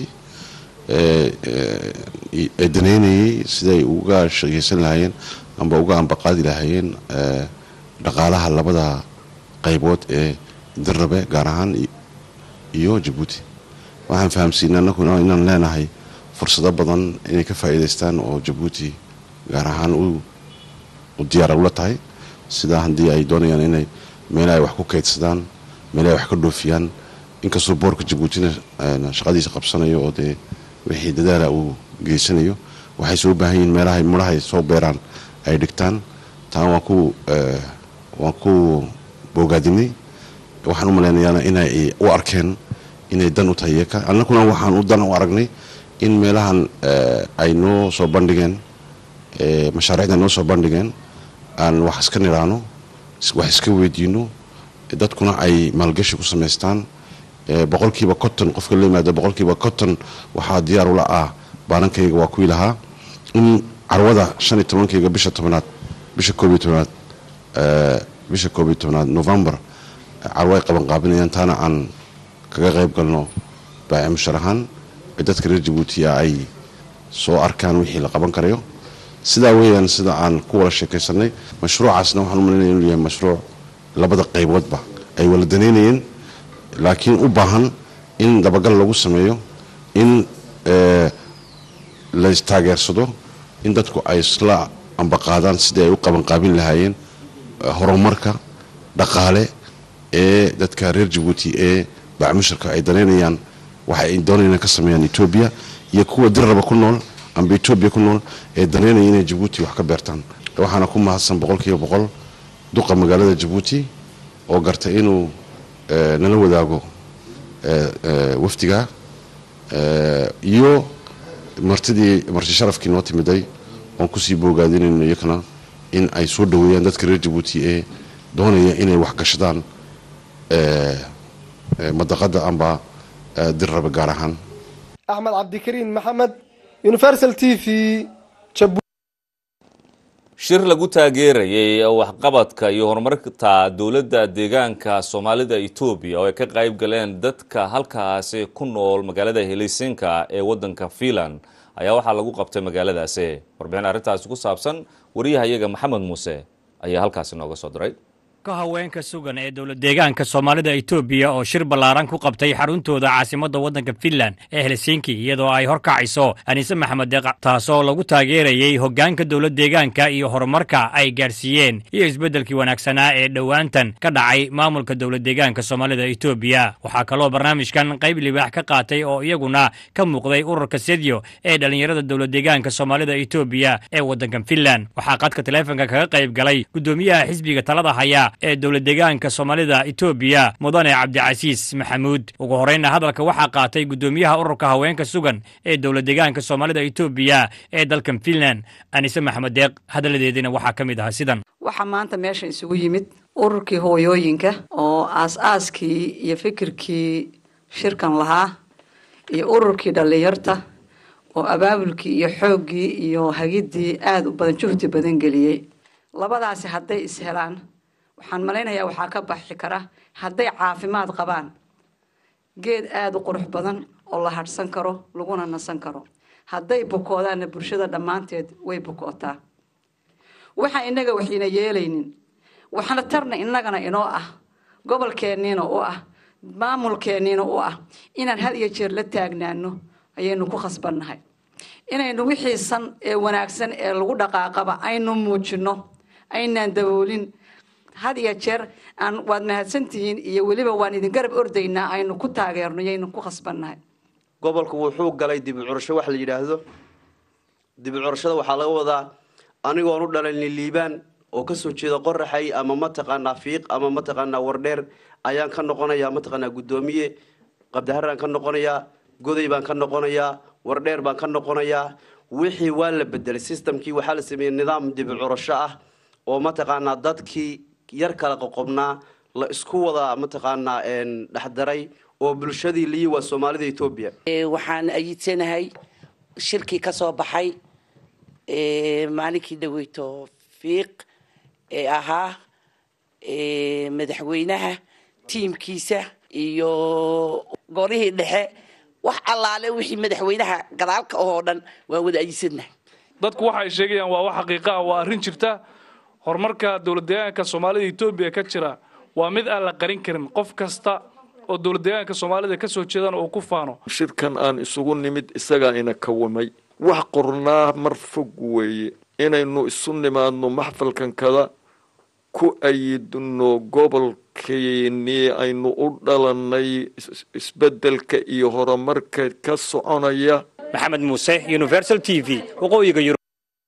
ee daneynayay siday uga shaqaysan lahaayeen amba uga ambaqaadi lahaayeen dhaqaalaha labada qaybood ee dirrabe gaar ahaan iyo jabuuti waxaan fahamsiinay annaguna inaan leenahay fursado badan inay ka faa'iidaystaan oo jabuuti gaar ahaan u diyaara ula tahay sidaa haddii ay doonayaan inay meel ay wax ku kaydsadaan meel ay wax ka dhoofiyaan inkastoo boorka jabuutina shaqadiisa qabsanayo oo dee wixii dadaala uu geysanayo waxay soo baahan yihiin meelahay mudhahay soo beeraan ay dhigtaan taan waan ku waan ku boogaadinay waxaan u malaynayaana inay u arkeen inay dan u tahay iyaka annaguna waxaan u dan u aragnay in meelahan ay noo soo bandhigeen mashaariicda noo soo bandhigeen aan wax iska nidhaano wax iska weydiino dadkuna ay maalgashi ku samaystaan boqolkiiba conton qofka la yimaado boqolkiiba conton waxaa diyaar ula ah baanankayga waa kuwii lahaa in carwada shan iyo tobankayga bisha tobnaad bisha koob iyo tobnaad bisha koob iyo tobnaad november carwo ay qaban qaabinayaan taana aan kaga qayb galno baaci mushar ahaan dadka reer jabuutiya ay soo arkaan wixii la qaban karayo sidaa weeyaan sida aan ku wada sheekaysanay mashruucaasna waxaan u malaynaya inuu yahay mashruuc labada qayboodba ay wala danaynayeen laakiin u baahan in dabagal lagu sameeyo in la istaageersado in dadku ay isla ambaqaadaan sidii ay u qabanqaabin lahaayeen horumarka dhaqaale ee dadka reer jabuuti ee bacmusharka ay danaynayaan waxa ay doonayaan ka sameeyaan etoobiya iyo kuwa dirraba ku nool amba etoobiya ku nool ee danaynaya inay jabuuti wax ka beertaan waxaana ku mahadsan boqolkiiba boqol duqa magaalada jabuuti oo gartay inuu nala wadaago wafdiga iyo martidii marti sharafkii noo timiday oon kusii boogaadinayno iyakana in ay soo dhaweeyaan dadka reer jabuuti ee doonaya inay waxgashadaan madaqada amba dirraba gaar ahaan axmed cabdikariin maxamed universal t v shir lagu taageerayay waxqabadka iyo horumarta dowladda deegaanka soomaalida etoobiya oo ay ka qayb galeen dadka halkaasi ku nool magaalada helisinka ee wadanka fiinland ayaa waxaa lagu qabtay magaaladaasi warbixin arrintaasi ku saabsan wariyahayaga maxamed muuse ayaa halkaasi nooga soo diray ka haweenka sugan ee dowlad deegaanka soomaalida etoobiya oo shir ballaaran ku qabtay xaruntooda caasimadda waddanka finland ee helsinki iyadoo ay horkacayso aniise maxamed deeq taasoo lagu taageerayey hoggaanka dowlad deegaanka iyo horumarka ay gaarsiiyeen iyo isbeddelkii wanaagsanaa ee dhowaantan ka dhacay maamulka dowlad deegaanka soomaalida etoobiya waxaa kaloo barnaamijkan qayb libaax ka qaatay oo iyaguna ka muuqday ururka sedyo ee dhallinyarada dowlad deegaanka soomaalida etoobiya ee waddanka finland waxaa qadka taleefonka kaga qayb galay guddoomiyaha xisbiga talada haya ee dowlad deegaanka soomaalida etoobiya mudane cabdicasiis maxamuud ugu horreynna hadalka waxaa qaatay guddoomiyaha ururka haweenka sugan ee dowlad deegaanka soomaalida etoobiya ee dalkan finland anise maxamed deeq hadalladeediina waxaa ka mid ahaa sidan waxaa maanta meesha isugu yimid ururkii hooyooyinka oo aas-aaskii iyo fikirkii shirkan lahaa iyo ururkii dhallinyarta oo abaabulkii iyo xooggii iyo hagiddii aada u badan juhdi badan geliyey labadaasi hadday is helaan waxaan malaynayaa waxaa ka baxi kara hadday caafimaad qabaan geed aada u qurux badan oo la hadhsan karo laguna nasan karo hadday bukoodaanna bulshada dhammaanteed way bukootaa waxaan innaga waxayna yeelaynin waxna tarna innagana inoo ah gobolkeenniina u ah maamulkeenniina u ah inaan had iyo jeer la taagnaano ayaynu ku khasbannahay inaynu wixii san ee wanaagsan ee lagu dhaqaaqaba aynu muujinno aynaan daboolin had iyo jeer aan waad mahadsantihiin iyo weliba waan idin garab ordaynaa aynu ku taageerno yaynu ku khasbannahay gobolku wuxuu galay dibi curasho wax la yidhaahdo dibi curashada waxaa laga wadaa anigoon u dhalalni liibaan oo kasoo jeeda qoraxay ama mataqaanaa fiiq ama mataqaanaa wardheer ayaan ka noqonayaa mataqaanaa guddoomiye qabdaharaan ka noqonayaa goday baan ka noqonayaa wardheer baan ka noqonayaa wixii waa la bedelay systemkii waxaa la sameeyey nidaam dibi curasho ah oo mataqaanaa dadkii yar kala qoqobnaa la isku wadaa mataqaanaa dhexdaray oo bulshadii liyi waa soomaalida etoobiya waxaan ayidsanahay shirkii ka soo baxay maalinkii dhaweyto fiiq ee ahaa madaxweynaha tiimkiisa iyo golihii dhexe wax allaale wixii madaxweynaha gadaalka oo dhan waa wada ayidsanahay dadku waxa ay sheegayaan waa wax xaqiiqa ah waa arrin jirta horumarka dowlad deegaanka soomaalida etoobiya ka jira waa mid aan la qarin karin qof kasta oo dowlad deegaanka soomaalida kasoo jeedana uu ku faano shirkan aan isugu nimid isagaa ina kawamay wax qornaa mar fog weeye inaynu isu nimaadno maxfalkan kada ku ayidno gobolkeennii aynu u dhalanay isbeddelka iyo horumarka ka soconaya maxamed muuse universal t v waqooyiga yurub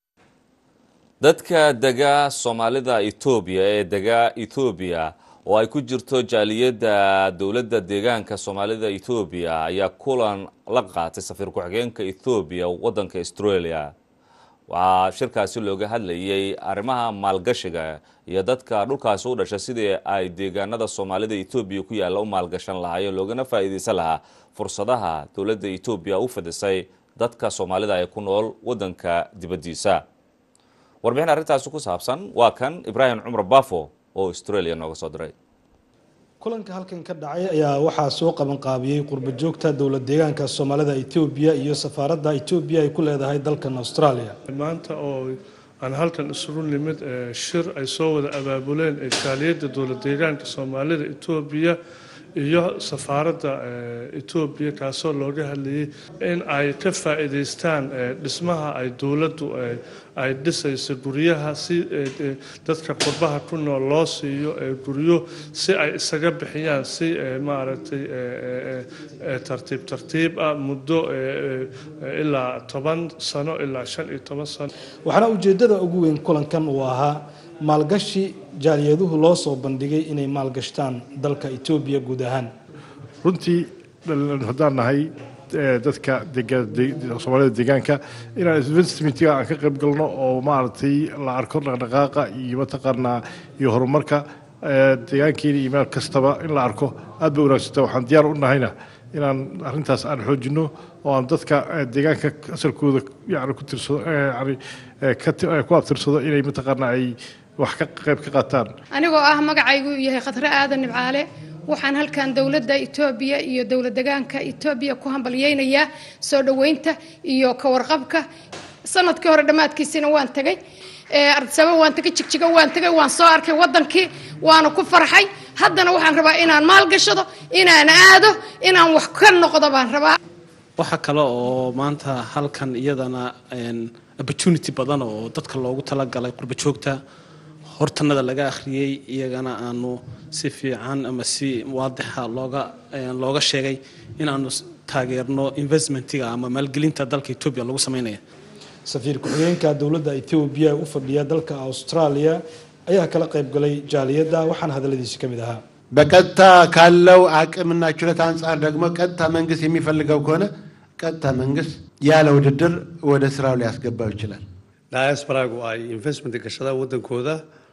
dadka dega soomaalida etoobiya ee dega etoobiya oo ay ku jirto jaaliyadda dowladda deegaanka soomaalida etoobiya ayaa kulan la qaatay safiir ku-xigeenka ethoobiya waddanka australia waxaa shirkaasi looga hadlayay arrimaha maalgashiga iyo dadka dhulkaasi u dhasha sidii ay deegaanada soomaalida etoobiya ku yaalla u maalgashan lahaayeen loogana faa'iidaysan lahaa fursadaha dowladda etoobiya u fidisay dadka soomaalida ee ku nool waddanka dibaddiisa warbixin arrintaasi ku saabsan waa kan ibraahim cumar bafo oo australia nooga soo diray kulanka halkan ka dhacay ayaa waxaa soo qaban qaabiyey qurba joogta dowlad deegaanka soomaalida etoobiya iyo safaaradda etoobiya ay ku leedahay dalkan australia maanta oo aan halkan isugu nimid shir ay soo wada abaabuleen jaaliyadda dowlad deegaanka soomaalida etoobiya iyo safaaradda etoobiya kaasoo looga hadlayay in ay ka faa'iidaystaan dhismaha ay dowladdu ay dhisayso guryaha si dadka qurbaha ku nool loo siiyo guryo si ay isaga bixiyaan si maaragtay tartiib tartiib ah muddo ilaa toban sano ilaa shan iyo toban sano waxaana ujeeddada ugu weyn kulankan uu ahaa maalgashi jaaliyaduhu loo soo bandhigay inay maalgashtaan dalka etoobiya guud ahaan runtii haddaan nahay dadka soomaalida deegaanka inaan investmentiga aan ka qayb galno oo maaragtay la arko dhaqdhaqaaqa iyo mataqaanaa iyo horumarka deegaankeena iyo meel kastaba in la arko aad bay wanaagsanta waxaan diyaar u nahayna inaan arrintaas aan xoojino oo aan dadka deegaanka asalkooda yani ku tirsado yani ku abtirsado inay mataqaanaa ay wax ka qayb ka qaataan anigoo ah magacaygu yahay khadre aadan nibcaale waxaan halkan dowladda etoobiya iyo dowlad degaanka etoobiya ku hambalyeynayaa soo dhoweynta iyo ka warqabka sanadkii hore dhammaadkiisina waan tegay ardisaba waan tagay jigjigo waan tagay waan soo arkay wadankii waana ku farxay haddana waxaan rabaa inaan maalgashado inaan aado inaan wax ka noqdo baan rabaa waxaa kale oo maanta halkan iyadana opportunity badan oo dadka loogu talagalay qurba joogta hortanada laga akhriyey iyagana aanu si fiican ama si waadixa looga looga sheegay inaanu taageerno investmentiga ama maalgelinta dalka etoobiya lagu sameynaya safiir ku-xigeenka dowladda etoobiya ee u fadhiya dalka australia ayaa kala qayb galay jaaliyadda waxaana hadalladiisi ka mid ahaa በቀጥታ ካለው አቅምና ችሎታ አንጻር ደግሞ ቀጥታ መንግስት የሚፈልገው ከሆነ ቀጥታ መንግስት ያለ ውድድር ወደ ስራው ሊያስገባው ይችላል። diasporagu ay investment gashadaan waddankooda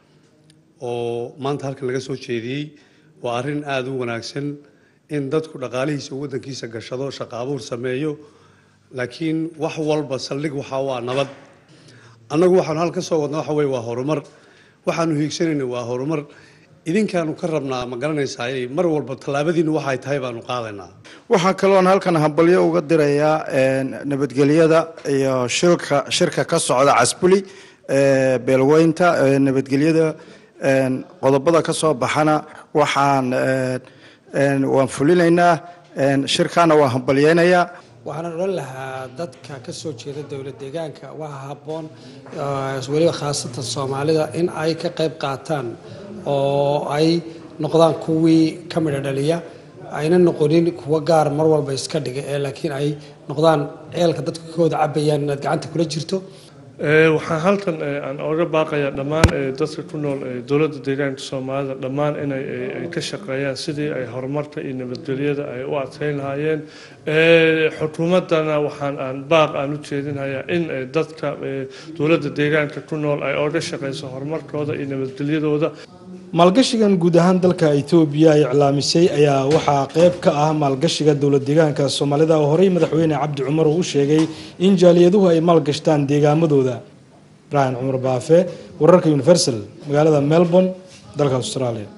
oo maanta halkan laga soo jeediyey waa arrin aada u wanaagsan in dadku dhaqaalihiisa waddankiisa gashado shaqo abuur sameeyo laakiin wax walba saldhig waxaa waa nabad annagu waxaanu halka soo wadna waxa weye waa horumar waxaanu hiigsanayna waa horumar idinkaanu ka rabnaa ma garanaysaa mar walba tallaabadiinu waxay tahay baanu qaadaynaa waxaa kaloon halkan hambalyo uga dirayaa nabadgelyada iyo shilka shirka ka socda casbuli beelweynta nabadgelyada qodobada ka soo baxana waxaan waan fulinaynaa shirkaana waan hambalyeynayaa waxaan odhan lahaa dadka ka soo jeeda dowlad deegaanka waxaa habboon weliba khaasatan soomaalida in ay ka qayb qaataan oo ay noqdaan kuwii ka midho dhaliya ayna noqonin kuwa gaar mar walba iska dhiga ee laakiin ay noqdaan ceelka dadka kooda cabayaan inaad gacanta kula jirto waxaan halkan aan oga baaqayaa dhammaan dadka ku nool dowladda deegaanka soomaalida dhammaan inay ay ka shaqeeyaan sidii ay horumarka iyo nabadgelyada ay u adkeyn lahaayeen xukuumaddana waxaan aan baaq aan u jeedinayaa in dadka dowladda deegaanka ku nool ay oga shaqeyso horumarkooda iyo nabadgelyadooda maalgashigan guud ahaan dalka etoobiya ay iclaamisay ayaa waxaa qayb ka ah maalgashiga dowlad deegaanka soomaalida oo horey madaxweyne cabdi cumar uu u sheegay in jaaliyaduhu ay maalgashtaan deegaamadooda ibraahim cumar baafe wararka universal magaalada melbourne dalka australia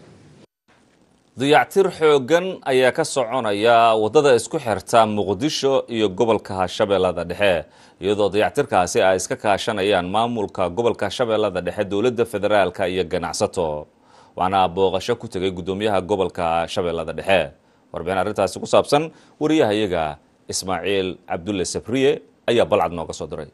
dayactir xooggan ayaa ka soconaya waddada isku xirta muqdisho iyo gobolka shabeellada dhexe iyadoo dayactirkaasi ay iska kaashanayaan maamulka gobolka shabeellada dhexe dowladda federaalka iyo ganacsato waxaana booqasho ku tegay guddoomiyaha gobolka shabeellada dhexe warbixin arrintaasi ku saabsan wariyahayaga ismaaciil cabdulle sabriye ayaa balcad nooga soo diray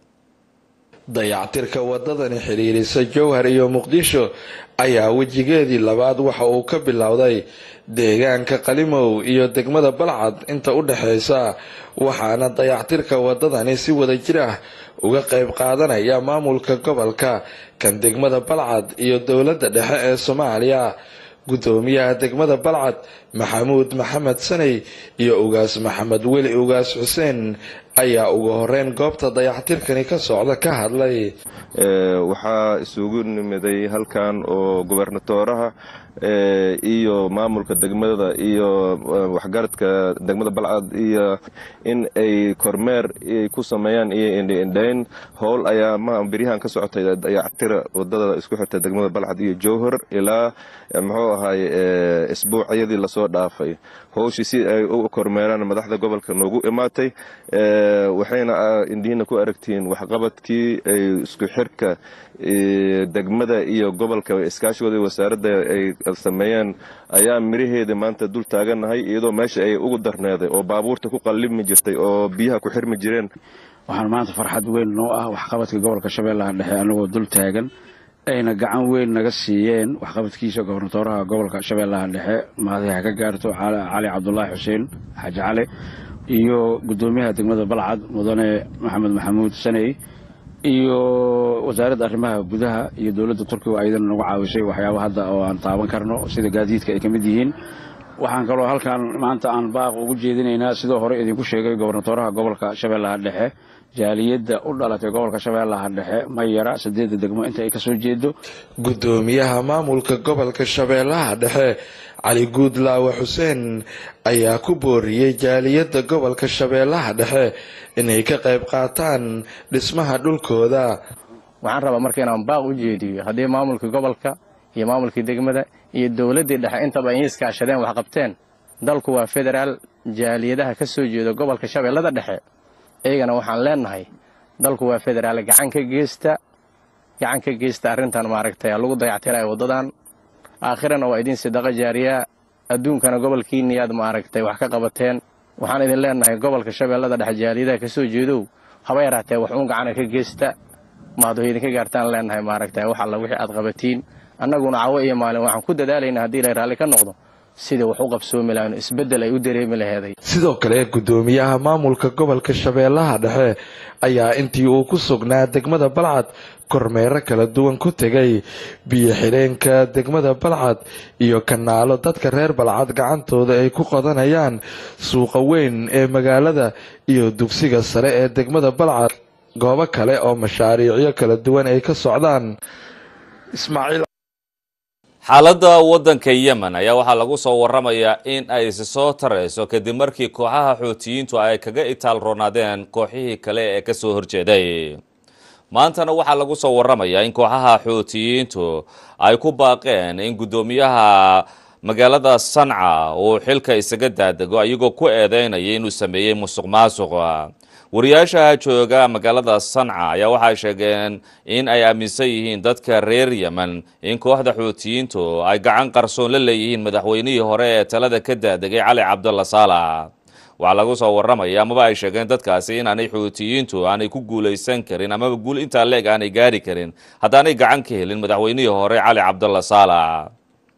dayactirka wadadani xidhiirisa jowhar iyo muqdisho ayaa wejigeedii labaad waxa uu ka bilowday deegaanka qalimow iyo degmada balcad inta u dhexeysa waxaana dayactirka wadadani si wada jir ah uga qayb qaadanaya maamulka gobolka kan degmada balcad iyo dowladda dhexe ee soomaaliya guddoomiyaha degmada balcad maxamuud maxamed saney iyo ugaas maxamed weli ugaas xuseen ayaa ugu horeyn goobta dayaxtirkani ka socda ka hadlay waxaa isugu nimiday halkan oo gobernatooraha iyo maamulka degmada iyo waxgaradka degmada balcad iyo in ay kormeer ku sameeyaan iyo indhaindhayn howl ayaa beryahan ka socotay dayactira wadada isku xirta degmada balcad iyo jowhar ilaa muxuu ahay isbuucyadii lasoo dhaafay howshii si ay u kormeeraan madaxda gobolka noogu imaatay waxayna indihiina ku aragtiin waxqabadkii ay isku xirka degmada iyo gobolka iskaashigooda wasaaradda ay sameeyeen ayaa miraheeda maanta dul taagannahay iyadoo meesha ay ugu darneeday oo baabuurta ku qallibmi jirtay oo biyaha ku xirmi jireen waxaan maanta farxad weyn noo ah waxqabadka gobolka shabeellaha dhexe anagoo dul taagan ayna gacan weyn naga siiyeen waxqabadkiisa gobernatooraha gobolka shabeellaha dhexe mahadiha ka gaarto cali cabdulaahi xuseen xaaji cali iyo guddoomiyaha degmada balcad mudane maxamed maxamuud saney iyo wasaaradda arrimaha gudaha iyo dowladda turkiga ayadana nagu caawisay waxyaaba hadda oo aan taaban karno sida gaadiidka ay ka mid yihiin waxaan kaloo halkan maanta aan baaq ugu jeedinaynaa sidoo hore idinku sheegay gobernatooraha gobolka shabeellaha dhexe jaaliyadda u dhalatay gobolka shabeellaha dhexe mayara sideedda degmo inta ay kasoo jeedo guddoomiyaha maamulka gobolka shabeellaha dhexe cali guudlaawe xuseen ayaa ku booriyey jaaliyadda gobolka shabeellaha dhexe inay ka qayb qaataan dhismaha dhulkooda waxaan rabaa marka inaan baaq u jeediyo haddii maamulkii gobolka iyo maamulkii degmada iyo dowladdii dhexe intaba ay iskaashadeen wax qabteen dalku waa federaal jaaliyadaha ka soo jeeda gobolka shabeellada dhexe iyagana waxaan leenahay dalku waa federaal gacan ka geysta gacan ka geysta arrintan maaragtay lagu dayactirayo waddadan aakhirana waa idin sadaqa jaariya adduunkana gobolkiiniyaad maaragtay wax ka qabateen waxaan idin leenahay gobolka shabeellada dhexe jaaliyadaha ka soo jeedow haba yaraatee wax uun gacana ka geysta maadu idinka gaartaan leenahay maaragtay wax alla wixii aad qabatiin annaguna cawo iyo maalin waxaan ku dadaalaynaa haddii ilay raalli ka noqdo sidai wax u qabsoomi lahayn isbeddel ay u dareemi laheeday sidoo kale guddoomiyaha maamulka gobolka shabeellaha dhexe ayaa intii uu ku sugnaa degmada balcad kormeero kala duwan ku tegay biyo xidheenka degmada balcad iyo kanaalo dadka reer balcad gacantooda ay ku qodanayaan suuqa weyn ee magaalada iyo dugsiga sare ee degmada balcad goobo kale oo mashaariicyo kala duwan ay ka socdaan ismaaciil xaaladda waddanka yemen ayaa waxaa lagu soo waramayaa in ay isi soo tarayso kadib markii kooxaha xuutiyiintu ay kaga itaal roonaadeen kooxihii kale ee ka soo horjeeday maantana waxaa lagu soo waramayaa in kooxaha xuutiyiintu ay ku baaqeen in guddoomiyaha magaalada sanca uu xilka isaga daadego iyagoo ku eedeynaya inuu sameeyey musuq maasuq wariyaasha jooga magaalada sanca ayaa waxay sheegeen in ay aaminsan yihiin dadka reer yemen in kooxda xuutiyiintu ay gacan qarsoon la leeyihiin madaxweynihii hore ee talada ka daadegay cali cabdulla saalax waxaa lagu soo waramaya amaba ay sheegeen dadkaasi inaanay xuutiyiintu aanay ku guulaysan karin amaba guul intaa leeg aanay gaari karin haddaanay gacan ka helin madaxweynihii hore cali cabdulla saalax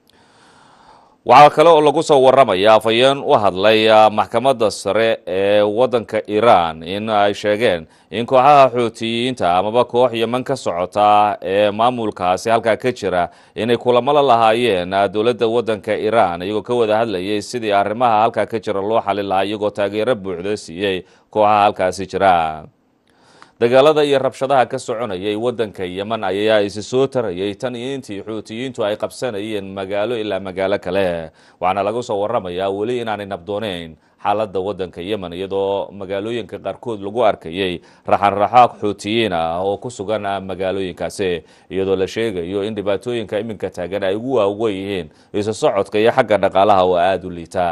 waxaa kale oo lagu soo waramaya afhayeen u hadlay maxkamadda sare ee waddanka iiraan in ay sheegeen in kooxaha xuutiyiinta amaba koox yeman ka socota ee maamulkaasi halkaa ka jira inay kulamo la lahaayeen dowladda waddanka iiraan iyagoo ka wada hadlayay sidii arrimaha halkaa ka jira loo xalin lahaa iyagoo taageero buuxda siiyey kooxaha halkaasi jira dagaalada iyo rabshadaha ka soconayay waddanka yemen ayaa isi soo tarayay tan iyo intii xuutiyiintu ay qabsanayeen magaalo ilaa magaalo kale waxaana lagu soo waramayaa weli inaanay nabdooneyn xaaladda waddanka yemen iyadoo magaalooyinka qaarkood lagu arkayay raxanraxo xuutiyiin ah oo ku sugan magaalooyinkaasi iyadoo la sheegayo in dhibaatooyinka iminka taagan ay ugu waaweyn yihiin isu socodka iyo xagga dhaqaalaha oo aada u liita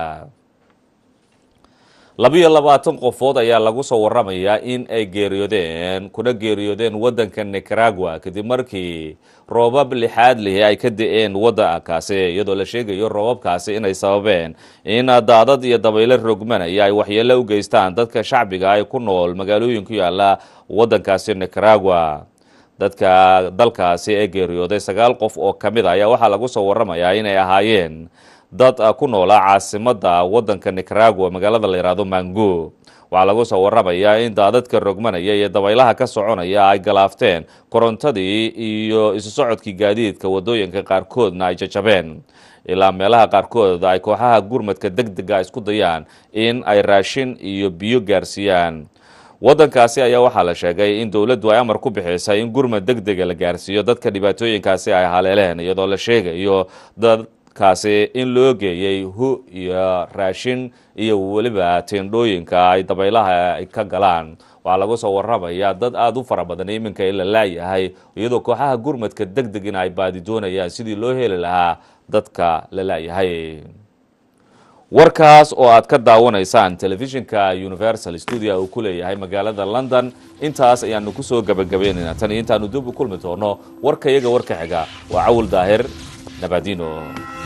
labiyo labaatan qofood ayaa lagu soo waramayaa in ay geeriyoodeen kuna geeriyoodeen waddanka nicaragua kadib markii roobab lixaad lihi ay ka da-een waddankaasi iyadoo la sheegayo roobabkaasi inay sababeen in daadad iyo dabaylo rogmanaya ay waxyeelo u geystaan dadka shacbiga ay ku nool magaalooyin ku yaala waddankaasi nicaragua dadka dalkaasi ee geeriyooday sagaal qof oo ka mid a ayaa waxaa lagu soo waramayaa inay ahaayeen dad ku noolaa caasimadda waddanka nicaragua magaalada la yidhaahdo mango waxaa lagu soo waramayaa in daadadka rogmanaya iyo dabaylaha ka soconaya ay galaafteen korontadii iyo isu socodkii gaadiidka waddooyinka qaarkoodna ay jajabeen ilaa meelaha qaarkood ay kooxaha gurmadka deg dega isku dayaan in ay raashin iyo biyo gaarsiiyaan waddankaasi ayaa waxaa la sheegay in dowladdu ay amar ku bixisay in gurmad deg dega la gaarsiiyo dadka dhibaatooyinkaasi ay haleeleen iyadoo la sheegayo dad kaasi in loo geeyey hu iyo raashin iyo weliba teendhooyinka ay dabaylaha ay ka galaan waxaa lagu soo waramayaa dad aada u fara badan iminka in la laayahay iyadoo kooxaha gurmadka deg deg in ay baadi doonayaan sidii loo heli lahaa dadka la laayahay warkaas oo aad ka daawanaysaan telefishinka universal studio uu ku leeyahay magaalada london intaas ayaanu kusoo gabagabaynaynaa tan iyo intaanu dib u kulmi doono warka iyaga warka xiga waa cawil daahir nabadino